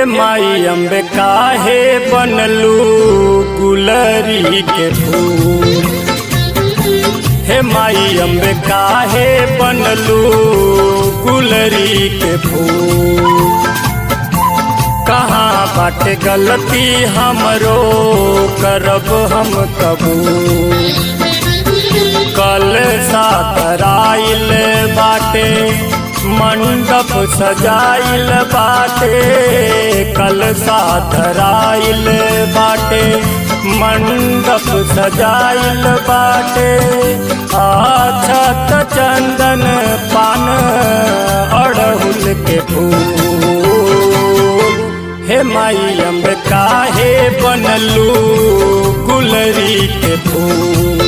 हे माई अम्बे काहे बनलू गुलरी के फूल हे माई अम्बे काहे बनलू गुलरी के फूल कहाँ बाटे गलती हमरो करब हम कबूल कल सातराइल बाटे मंडप सजाइल बाटे कल सातराइल बाटे मंडप सजाइल बाटे आछत चंदन पान अड़हुल के फूल हे माई अम्ब काहे बनलू गुलरी के फूल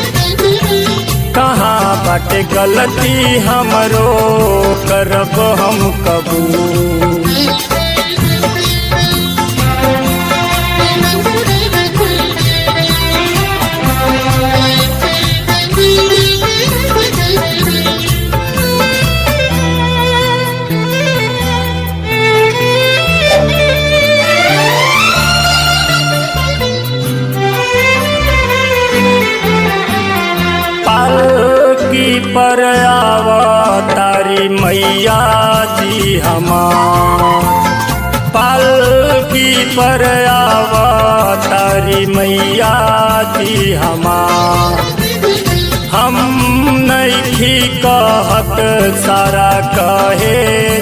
कहाँ बाटे गलती हमरो करब हम कबूल पालकी पर आवा तारी मैया जी हमार पालकी पर आवा तारी मैया जी हमार हम नहीं कहत सारा कहे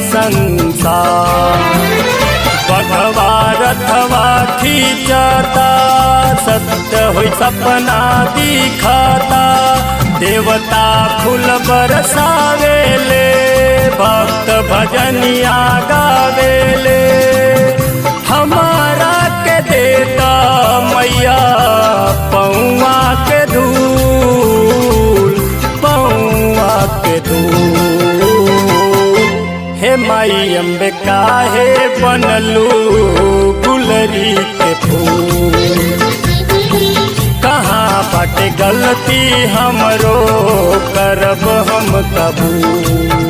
संसार बघवा रथवा खींचता सत्य होई सपना दिखता देवता फूल बरसावेले भक्त भजनिया गावेले हमारा के देता मैया पौआ के धूल पौआ के धूल हे माई अम्बे काहे बनलू गुलरी के फूल कहाँ बाटे गलती हमरो करब हम कबूल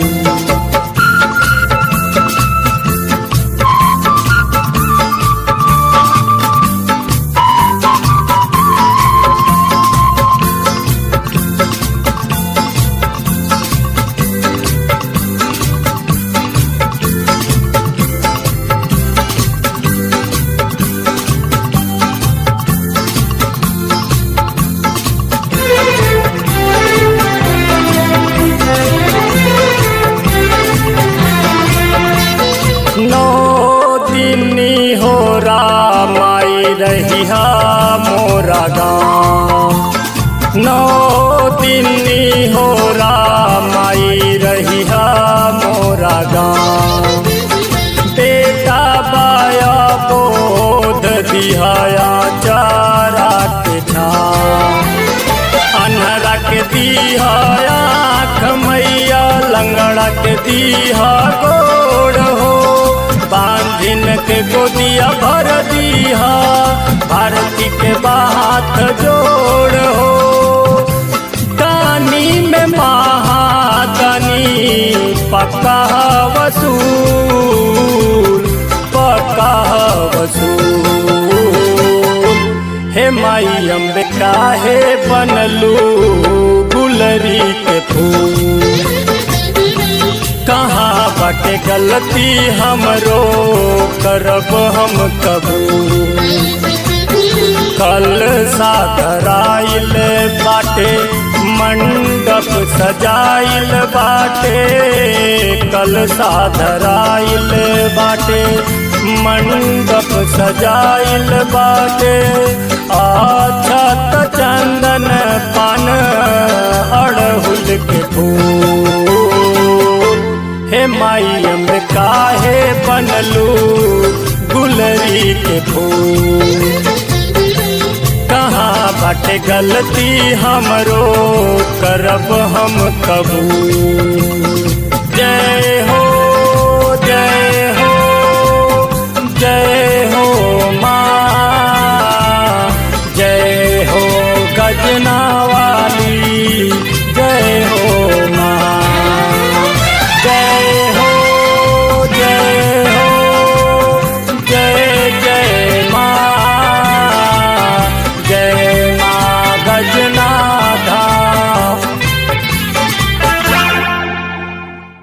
नौ दिनी हो रामाई रहिया मोरा गाँव नौ दिनी हो रामाई रहिया मोरा गाँव बेटा बाया बोध दिहाया चारा के छाँव अनहरा के दीहा आँख मैया लंगड़ा के दीहा गोड़ हो बांधिन के गोदिया भर दीहा भारती के बात जोड़ हो दानी में महादानी पक्का वसूल पक्का वसूल हे माई अम्बे काहे बनलू गुलरी के फूल कहाँ बाटे गलती हमरो करब हम कबूल कल साधराइल बाटे मंडप सजाइल बाटे कल साधराइल बाटे मंडप सजाइल बाटे आछत चंदन पान अड़हुल के फूल हे माई अम्ब काहे बनलू गुलरी के फूल कहाँ बाटे गलती हमरो करब हम कबूल जय